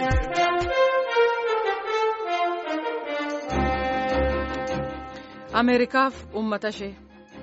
ameerikaaf uummata ishee.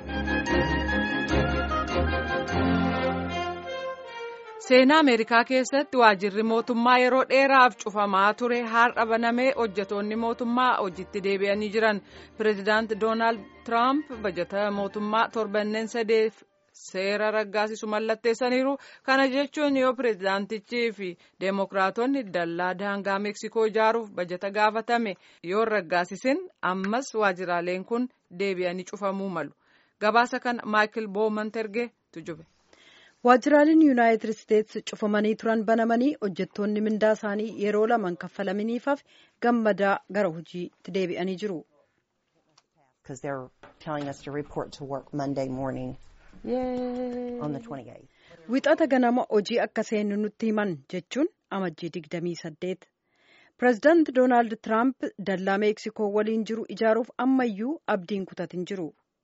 seenaa ameerikaa keessatti waajirri mootummaa yeroo dheeraaf cufamaa ture har'a banamee hojjetoonni mootummaa hojiitti deebi'anii jiran pireezidaant doonaald tiraamp bajata mootummaa torbanneen sadeef seera raggaasisu mallatteessaniiru kana jechuun yoo pireezidaantichii fi deemokiraatonni dallaa daangaa meeksikoo ijaaruuf bajata gaafatame yoo raggaasisin ammas waajiraaleen kun deebi'anii cufamuu malu gabaasa kana maayikil booman erge tujube. waajjiraaleen yuunaayitid isteetsi cufamanii turan banamanii hojjettoonni mindaa isaanii yeroo lamaan kaffalamaniifaaf gammadaa gara hojiitti deebi'anii jiru. wixata ganama hojii akka seennu nutti himan jechuun amajjii 28 pireezidaant doonaald tiraamp dallaa meeksikoo waliin jiru ijaaruuf ammayyuu abdiin kutatin jiru.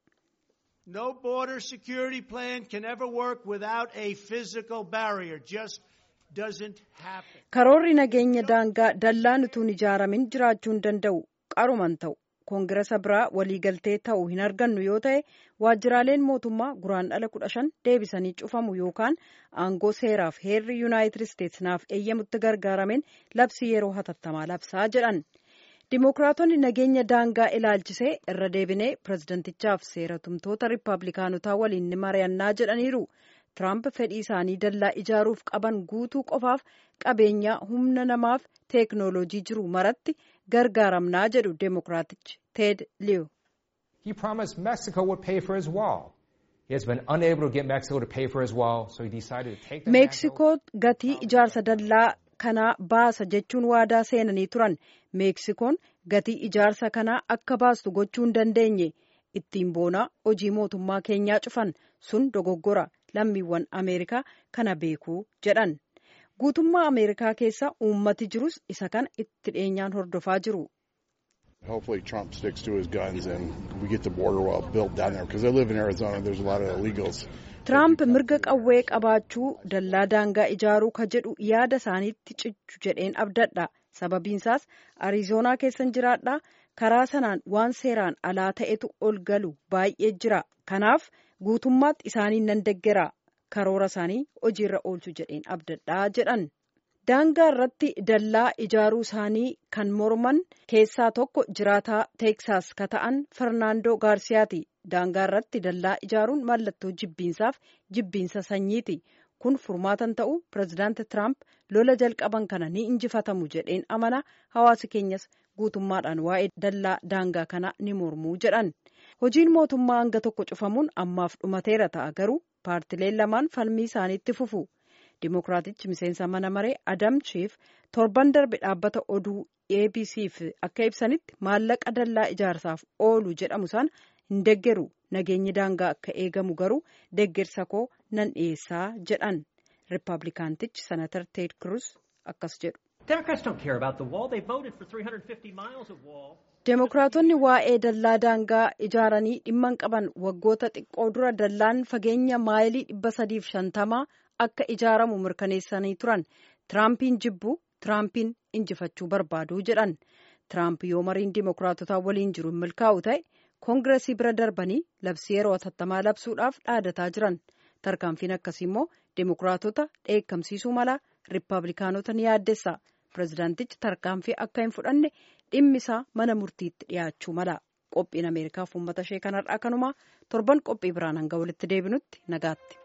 No border security plan can ever work without a physical barrier. Just doesn't happen. Karoorri nageenya daangaa dallaan utuun ijaaramin jiraachuu hin danda'u qaruman ta'u koongirasa biraa waliigaltee ta'uu hin argannu yoo ta'e waajjiraaleen mootummaa guraandhala kudha shan deebisanii cufamu yookaan aangoo seeraaf heerri yuunaayitid isteetsi naaf eeyyamutti gargaaramen labsii yeroo hatattamaa labsaa jedhan. Dimookiraatonni nageenya daangaa ilaalchisee irra deebinee pireezidentichaaf seera tumtoota riippaabilikaanotaa waliin ni mari'annaa jedhaniiru. Tiraamp fedhii isaanii dallaa ijaaruuf qaban guutuu qofaaf qabeenyaa humna namaaf teeknooloojii jiru maratti gargaaramnaa jedhu Dimookiraatichi Teed Liyu. He promised Mexico would pay for his wall. He has been unable to get Mexico to pay for his wall, so he decided to take the Meeksikoo gatii ijaarsa dallaa kanaa baasa jechuun waadaa seenanii turan meeksikoon gatii ijaarsa kanaa akka baastu gochuu hin dandeenye ittiin boonaa hojii mootummaa keenyaa cufan sun dogoggora lammiiwwan ameerikaa kana beekuu jedhan guutummaa ameerikaa keessa uummati jirus isa kana itti dhiyeenyaan hordofaa jiru. Hopefully Trump sticks to his guns and we get the border wall built down there because I live in Arizona. There's a lot of illegals. Tiraamp mirga qawwee qabaachuu dallaa daangaa ijaaruu ka jedhu yaada isaaniitti cichu jedheen abdadha. Sababiinsaas Arizoonaa keessan jiraadha. Karaa sanaan waan seeraan alaa ta'etu ol galu baay'ee jira. Kanaaf guutummaatti isaanii nan deggera. Karoora isaanii hojiirra oolchu jedheen abdadhaa jedhan. Daangaa irratti dallaa ijaaruu isaanii kan morman keessaa tokko jiraataa Teeksaas ka ta'an Fernaandoo Gaarsiyaati. Daangaa irratti dallaa ijaaruun mallattoo jibbiinsaaf jibbiinsa sanyiiti. Kun furmaatan ta'u pireezidaanti Tiraamp lola jalqaban kana ni injifatamu jedheen amana hawaasi keenyas guutummaadhaan waa'ee dallaa daangaa kana ni mormuu jedhan. Hojiin mootummaa hanga tokko cufamuun ammaaf dhumateera ta'a garuu paartileen lamaan falmii isaaniitti fufu. Dimookiraatichi miseensa mana maree Adam Chief torban darbe dhaabbata oduu ABC'f akka ibsanitti maallaqa dallaa ijaarsaaf oolu jedhamu isaan hin deggeru nageenyi daangaa akka eegamu garuu deggersa koo nan dhiyeessaa jedhan riippaabilikaantichi senatar teed kirus akkas jedhu. Deemokiraatonni waa'ee dallaa daangaa ijaaranii dhimman qaban waggoota xiqqoo dura dallaan fageenya maayilii dhibba sadiif shantamaa akka ijaaramu mirkaneessanii turan tiraampiin jibbu tiraampiin injifachuu barbaadu jedhan tiraamp yoo mariin deemokiraatotaa waliin jiru hin milkaa'u ta'e koongiresii bira darbanii labsii yeroo hatattamaa labsuudhaaf dhaadataa jiran tarkaanfiin akkasii immoo deemokiraatota dheekkamsiisuu mala riippaabilikaanota ni yaaddessa pireezidaantichi tarkaanfii akka hin fudhanne dhimmi isaa mana murtiitti dhiyaachuu mala qophiin ameerikaaf uummata ishee kanarraa kanumaa torban qophii biraan hanga walitti deebinutti nagaatti.